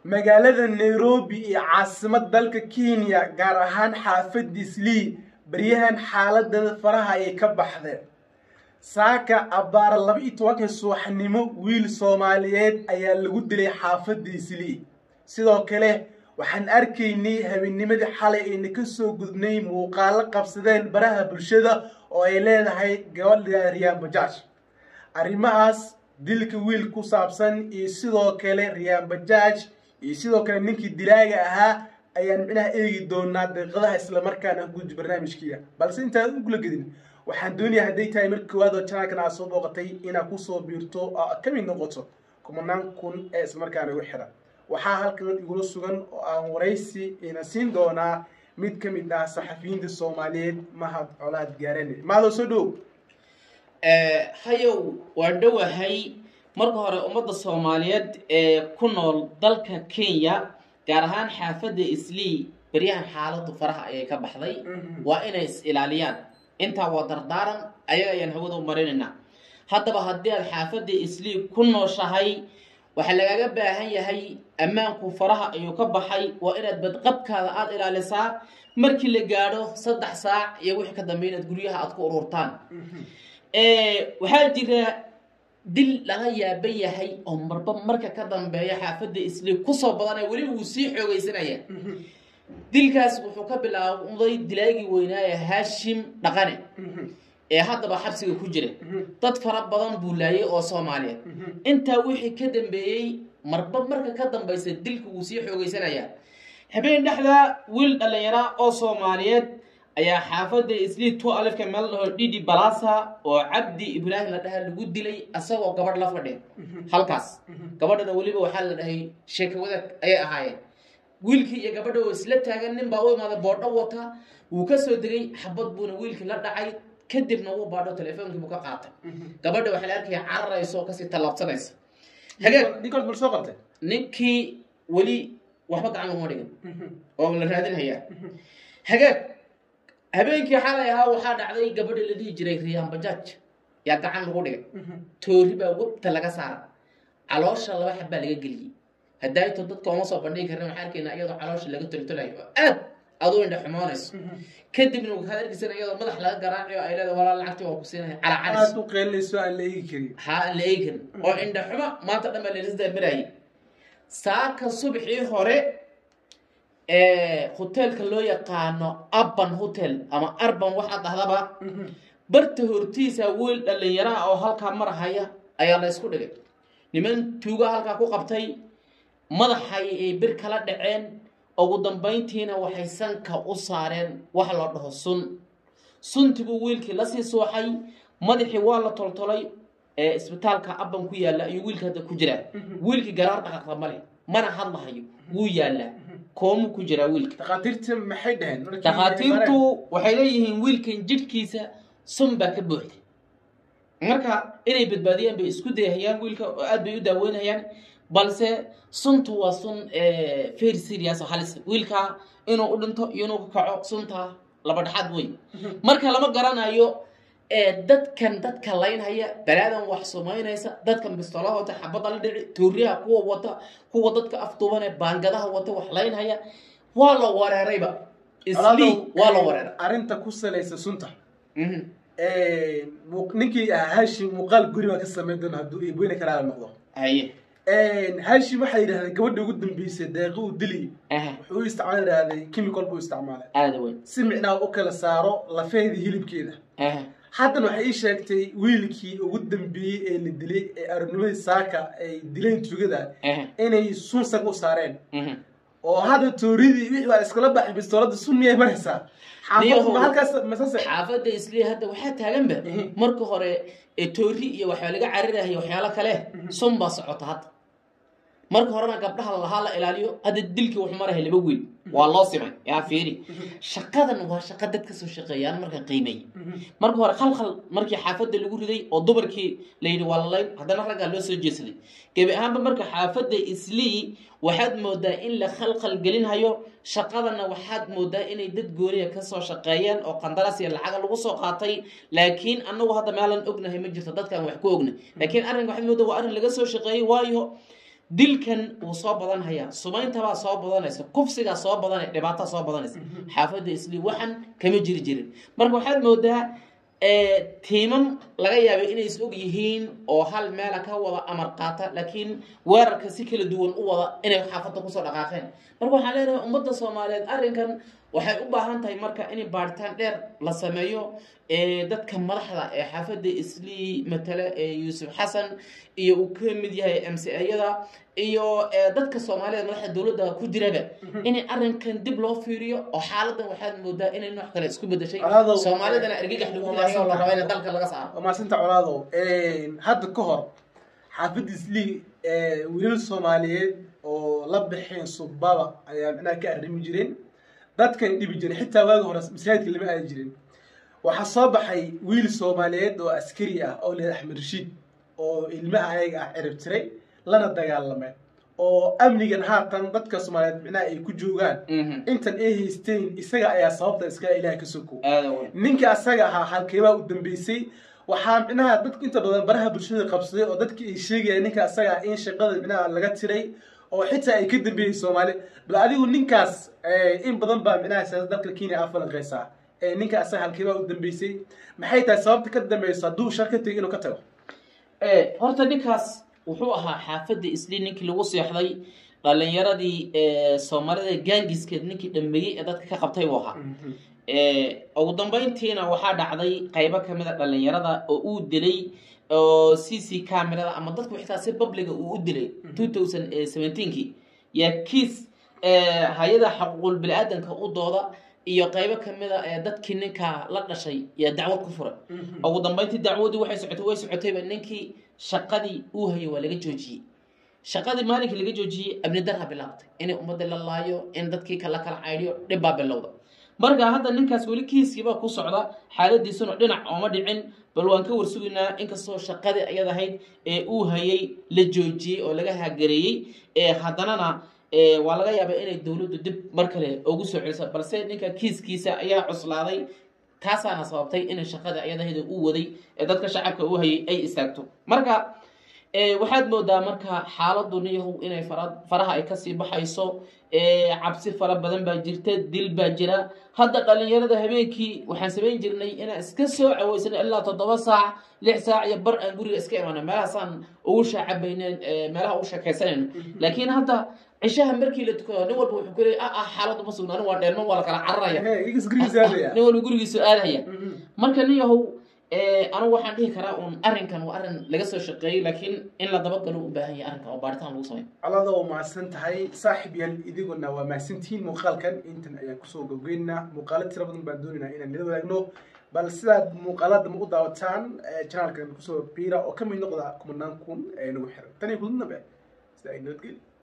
magaalada nairobi iyo caasimad dalka kenya gaar ahaan xaafadda islii baryahan xaaladada faraha ayay ka baxdeen saaka abbaara laba iyo tobanka subaxnimo wiil soomaaliyeed ayaa lagu dilay xaafadda islii sidoo kale waxaan arkaynay habeenimadii xalay ayna ka soo gudbnay muuqaalo qabsadeen baraha bulshada oo ay leedahay gabadha riyaan bajaaj arrimahaas dilka wiil ku saabsan iyo sidoo kale riyaan bajaaj iyo sidoo kale ninkii dilaaga ahaa ayaan micnaha eegi doonaa daqiiqadaha islamarkaana guji barnaamijkiia balse intaan ugula gedin waxaan doonayaa hadday tahay marka koowaad oo janaalkan aad soo booqatay inaad kusoo biirto oo ka mid noqoto kumanaan kun ee islamarkaana igu xiran waxaa halkan igula sugan oo aan waraysi ina siin doonaa mid ka mid ah saxafiyiinta soomaaliyeed mahad colaad gaarane maadoo soo dhow hayow waan dhowahay marka hore ummadda soomaaliyeed ee ku nool dalka kenya gaar ahaan xaafadda islii beryahan xaaladu faraha ayay ka baxday waa inay is ilaaliyaan intaa waa dardaaran ayaga ayaan hawada u marinaynaa haddaba haddii aad xaafadda islii ku nooshahay waxaa lagaaga baahan yahay ammaanku faraha ayuu ka baxay waa inaad badqabkaada aada ilaalisaa markii la gaadho saddex saac iyo wixii ka dambe inaad guryaha aad ku ururtaan waxaa jira dil laga yaaban yahay oo marba marka ka dambeeya xaafadda islii kusoo badanaya weliba wuu sii xoogaysanaya dilkaas wuxuu ka bilaabday dilaagii weynaaye haashim dhaqane ee haddaba xabsiga ku jira dad fara badan buu laayay oo soomaaliyeed intaa wixii ka dambeeyey marba marka ka dambaysa dilka wuu sii xoogaysanaya habeen dhexda wiil dhallinyara oo soomaaliyeed ayaa xaafadda islii two alifka meel dhaho dhidi balasa oo cabdi ibraahim la dhaha lagu dilay asagoo gabadh la fadhiya halkaas gabadhana weliba waxaa la dhahay sheeka wadaag ayay ahaayeen wiilkii iyo gabadha oo isla taagan nin baa u imaaday boodho wata wuu ka soo degay xabad buuna wiilkii la dhacay kadibna wuu baadho telefonkii buu ka qaatay gabadha waxaa la arkaya cararaysa oo kasii tallaabsanaysa ninkood bal soo qabtay ninkii weli waxba gacan laguma dhigin oo la raadinhayaa hagaag habeenkii xalay ahaa waxaa dhacday gabadha la dhihi jiray riyaan bajaaj yaa gacan lagu dhigay toori baa webta laga saara caloosha laba xab baa laga geliyey haddaayto dadka oma soo bandhigi karna waxaa arkaynaa iyadoo caloosha laga toltolayo oo aad aduu indha xumoonayso kadibna waxaad arkaysan iyadoo madax laga garaacayo ay leedahay walaa lacagtii waa ku siinaya calacalis aad u qeelinayso aan la eegi karin ha aan la eegi karin oo indha xumo maanta dhan baa leelisdaa maraayay saaka subaxii hore hoteelka loo yaqaano abban hotel ama arban waxaa dhahdaba barta hortiisa wiil dhallinyaraha oo halkaa marahaya ayaa la ysku dhigay niman tuuga halkaa ku qabtay madaxay ay bir kala dhaceen ugu dambayntiina waxay sanka u saareen wax loo dhaho sun suntibuu wiilkii lasii sooxay madaxii waa la toltolay ee isbitaalka abban ku yaalla ayuu wiilka hadda ku jiraa wiilkii garaar dhaqaqa male mana hadlahayo wuu yaallaa koomuu ku jiraa wiilka dhakhaatiirta maxay dhaheen markii dhakhaatiirtu waxay leeyihiin wiilkan jidhkiisa sun baa ka buuxday marka inay badbaadiyaan bay isku dayahayaan wiilka oo aad bay u daaweynayaan balse suntu waa sun very serious oo halis wiilka inuu u dhinto iyo inuu ka kaco sunta laba dhexaad wey marka lama garanayo dadkan dadka laynhaya balaadan wax sumaynaysa dadkan bistoolaha wata xabada la dhici tooriyaha kuwa wata kuwa dadka afduubane baangadaha wata wax laynhaya waa la wareerayba isli waa la wareeray arrinta ku salaysa sunta ninkii hashim muuqaal guri baa ka sameyn doona hadduu iibweyne karaala noqdo haye hashim waxay yidhahdeen gabadha ugu dambeysay deeqi uu dili wuxuu u isticmaal yidhahday chemical buu isticmaalay aada weyn si micnaha u kala saaro lafeedii hilibkeeda haddana waxay ii sheegtay wiilkii ugu dambeeyey ee la dilay ee arabnimadii saaka ay dileen tugada inay sun sag u saareen oo hadda tooridii wixii baa iskala baxay bistoolada sun miyay maraysaa xaafadma halkaas masase xaafadda islii hadda waxaa taaganba marka hore toori iyo waxaa laga carirahay waxyaalo kale sun baa socota hadda marka horena gabdhaha lahaa la ilaaliyo hadda dilkii wuxuu marahay laba wiil waa loo simay yaa fiiri shaqadan waa shaqa dad kasoo shaqeeyaan marka qiimeey marka hore khalkhal markii xaafadda lagu riday oo dumarkii la yidhi waa lalayn haddana raggaa loo soo jeesaday gebi ahaanba marka xaafadda islii waxaad moodaa in la khalkhal gelinhayo shaqadana waxaad moodaa inay dad gooniya kasoo shaqeeyeen oo qandaraas iyo lacaga lagu soo qaatay laakiin anagu hadda meelan ognahay ma jirto dadkaan wax ku ogna laakiin arrinka waxaad moodaa waa arrin laga soo shaqeeyey waayo dilkan wuu soo badanhayaa sumayntabaa soo badanaysa kufsigaa soo badanaya dhibaataa soo badanaysa xaafadda islii waxan kama jiri jirin marka waxaad moodaa tiimam laga yaabay inay is og yihiin oo hal meela ka wada amar qaata laakiin weerarka si kala duwan u wada inay xaafadda kusoo dhaqaaqeen marka waxaan leenahay ummadda soomaaliyeed arrinkan waxay u baahan tahay marka in baaritaan dheer la sameeyo dadka madaxda ee xaafadda islii matale ee yuusuf xasan iyo uu ka mid yahay m c ayada iyo dadka soomaaliyeed madaxda dowladda ku jiraba in arrinkan dib loo fiiriyo oo xaaladan waxaad moodaa inay nooc kale isku bedeshay Colaado- soomaalidana argagax lagu ilaahay oo la raba in dalka laga saaro waa mahadsantaa colaadow hadda ka hor xaafadda islii wiilal soomaaliyeed oo la baxeen subbaba ayaa micnaha ka arrimi jireen dadkan dhibi jiray xitaa waagi hore masaajidka lama aadi jirin waxaa soo baxay wiil soomaaliyeed oo askari ah oo leeyahay axmed rashiid oo ilmaha ayaga ah cirib tiray lana dagaalamay oo amnigan haatan dadka soomaaliyeed micnaha ay ku joogaan Mhm. intan ay haysteen isaga ayaa sababta iskaga ilaah ka soko aada weyn ninka asaga ahaa halkeebaa u dambeysay waxaa micnaha dadku inta badan baraha bulshada qabsaday oo dadkii ay sheegayaan ninka asaga ah in shaqada micnaha laga tiray oo xitaa ay ka dambeeyey soomaali bal adigu ninkaas in badan baa micnaha siyaasada dalka kenya aa falanqeysaa ninka asaga halkeebaa u dambeysay maxay tahay sababta ka dambeyso hadduu shar ka tegay inuu ka tago horta ninkaas wuxuu ahaa xaafadda islii ninkii lagu seexday dhalinyaradii soomaalida gaangiskeed ninkii dhameeyey ee dadka ka qabtay buu ahaa ugu dambeyntiina waxaa dhacday qaybo kamid a dhalinyarada oo uu dilay oo c c camerada ama dadku xitaa si publiga uu u dilay two thousand seventeenkii yaa kiis hay-ada xaquuqul bini-aadanka u dooda iyo qaybo kamid a ee dadkii ninka la dhashay yaa dacwad ku furay ugu dambeyntii dacwadii waxay socotay way socotayba ninkii shaqadii uu hayay waa laga joojiyey shaqadii maalinkii laga joojiyey amni darha bilaabtay inay ummadda la laayo in dadkii kala kala caydhiyo dhib baa bilowda marka hadda ninkaas weli kiiskiibaa ku socda xaaladiisuna dhinac ooma dhicin bal waan ka warsugaynaa inkastoo shaqadii ayad ahayd ee uu hayay la joojiyey oo laga hagareeyey haddanana waa laga yaabaa inay dowladdu dib mar kale ugu soo celiso balse ninka kiiskiisa ayaa cuslaaday taasaana sababtay inay shaqadii ayad ahayd uu waday ee dadka shacabka uu hayay ay istaagto marka waxaad moodaa marka xaaladu niyahu inay faraha ay kasii baxayso cabsi fara badan baa jirta dil baa jira hadda dhalinyarada habeenkii waxaan samayn jirnay inaan iska soo caweysana ilaa toddoba saac lix saac iyo bar aan guriga iska imaana meelahaasaan ugu shaacabayneen meelaha ugu sheekaysanayno laakiin hadda cishaha markii la tukado nin walba wuxuu ku leeyay ah ah xaaladu ma sugna anigu waa dheerman waa la kala cararaya nin walba gurigiisu aadaya marka nin yahow anigu waxaan dhihi karaa uun arrinkan waa arrin laga soo shaqeeyey laakiin in la dabagalo u baahan yahay arrinkan oo baaritaan lagu sameeyo colada waa mahadsan tahay saaxib yaal idiguna waa mahadsantihiin muuqaalkan intan ayaan kusoo gabgeynaa muuqaalo tira badan baan doonaynaa inaan nila wadaagno bal sidaad muuqaalada ma u daawataan janaalkan kusoo biira oo ka mid noqda kumanaan kun ee nagu xiran tan iyo kududnabe sida ay nabadgeli